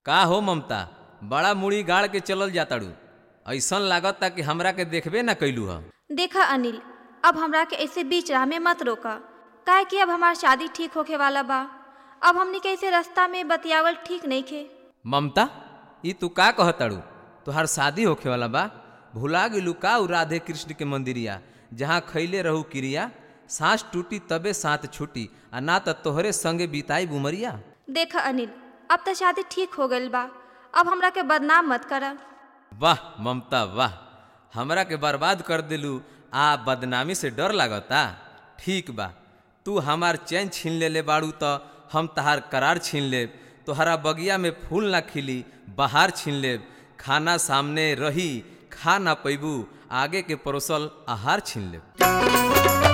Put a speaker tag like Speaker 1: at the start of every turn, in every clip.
Speaker 1: का हो ममता बड़ा मुड़ी गाड़ के चलल जाताड़ू ऐसन लागता कि हमरा के देखबे ना कैलू ह
Speaker 2: देखा अनिल अब हमरा के ऐसे बीच राह में मत रोका काहे कि अब हमार शादी ठीक होखे वाला बा अब हमनी के ऐसे रास्ता में बतियावल ठीक नहीं खे
Speaker 1: ममता ई तू का कहताड़ू तुहार शादी होखे वाला बा भुला गेलू का उ राधे कृष्ण के मंदिरिया जहाँ खैले रहू क्रिया सांस टूटी तबे साथ छूटी आ ना त तोहरे संगे बिताई बुमरिया
Speaker 2: देखा अनिल अब तो शादी ठीक हो गइल बा अब हमरा के बदनाम मत करा
Speaker 1: वाह ममता वाह हमरा के बर्बाद कर दिलू आ बदनामी से डर लागता ठीक बा तू हमार चैन छीन लेले बाड़ू त हम तहार करार छीन लेब तोहरा बगिया में फूल ना खिली बहार छीन लेब खाना सामने रही खा ना पैबू आगे के परोसल आहार छीन लेब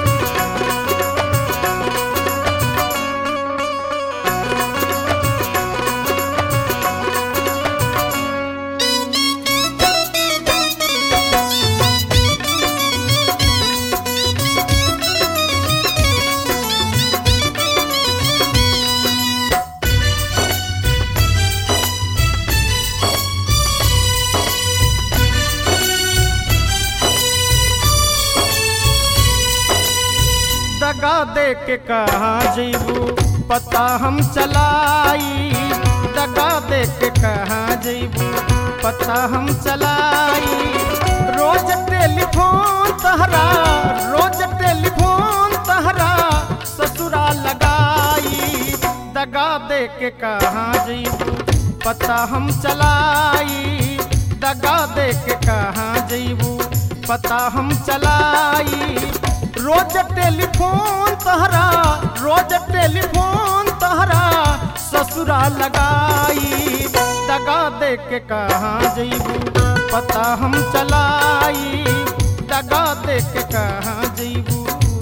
Speaker 3: दगा दे के कहाँ जैबू पता हम चलाई दगा दे के कहाँ जैबू पता हम चलाई रोज टेलीफोन तहरा रोज टेलीफोन तहरा ससुरा लगाई दगा दे के कहाँ जैबू पता हम चलाई दगा दे के कहाँ जैबू पता हम चलाई रोज टेलीफोन तहरा रोज टेलीफोन तहरा ससुरा लगाई दगा दे के कहाँ जैबू पता हम चलाई दगा दे के कहाँ जैबू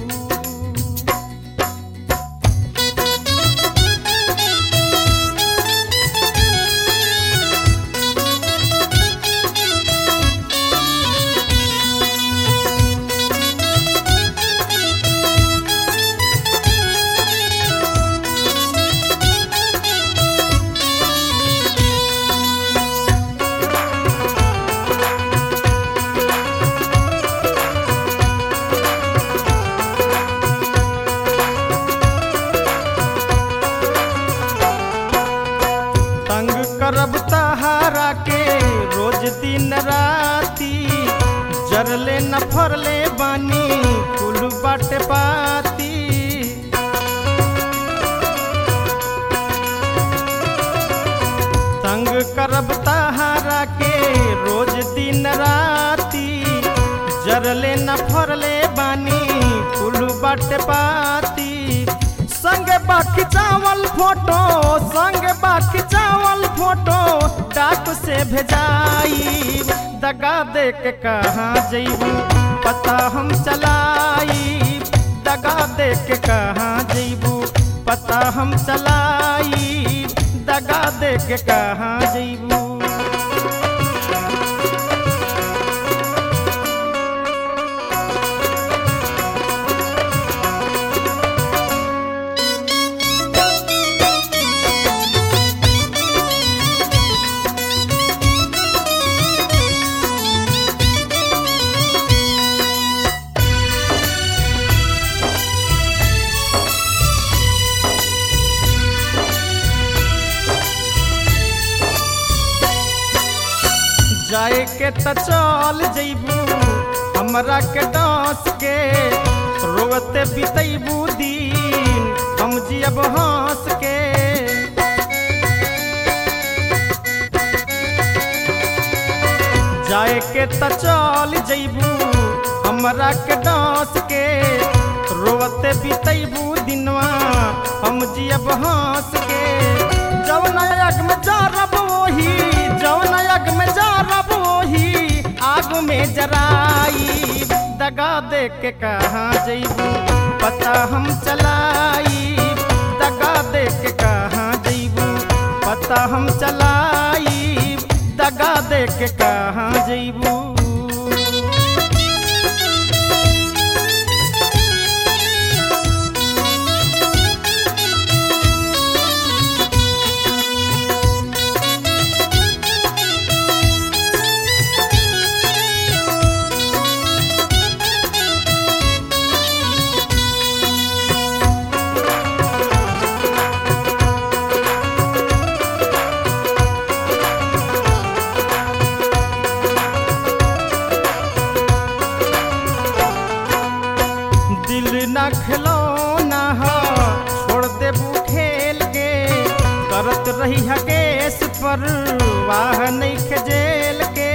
Speaker 3: तंग करब तहारा के रोज दिन राती जरले न फरले बानी कुल बाटे पाती तंग करब तहारा के रोज दिन राती जरले न फरले बानी कुल बाटे पाती संग बाकी चावल फोटो संग बाकी चावल फोटो डाक से भेजाई दगा दे के कहाँ जैबू पता हम चलाई दगा दे के कहाँ जैबू पता हम चलाई दगा दे के कहाँ जैबू जाए के त चल जैबू हमरा के डांस के रोते बितैबू दिन हम जियब हंस के जाए के त चल जैबू हमरा के डांस के रोते बितैबू दिनवा हम जियब हंस के जवन आग में जारब वही जवन आग में जारब वही आग में जराई दगा दे के कहाँ जैबू पता हम चलाई दगा दे के कहाँ जैबू पता हम चलाई दगा दे के कहाँ जैबू रही है केस पर वाह नहीं जेल के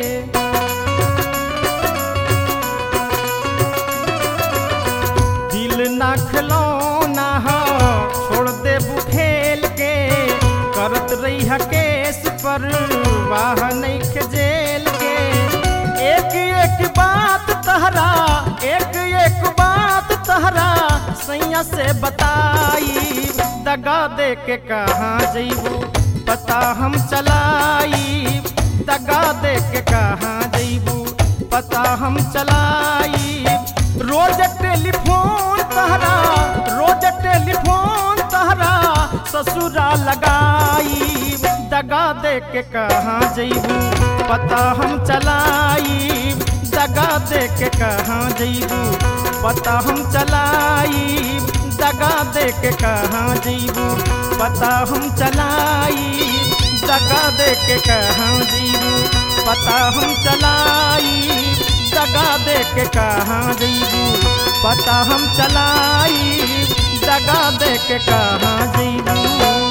Speaker 3: दिल ना खिलौना हो छोड़ दे खेल के करत रही है केस पर वाह नहीं जेल के एक एक बात तहरा एक एक बात तहरा सैया से बताई दगा दे के कहाँ जैबू पता हम चलाई दगा दे के कहाँ जैबू पता हम चलाई रोज टेलीफोन तहरा रोज टेलीफोन तहरा ससुरा लगाई दगा दे के कहाँ जैबू पता हम चलाई दगा दे के कहाँ जैबू पता हम चलाई दगा दे के कहाँ जैबू पता हम चलाई दगा दे के कहाँ जैबू पता हम चलाई दगा दे के कहाँ जैबू पता हम चलाई दगा दे के कहाँ जैबू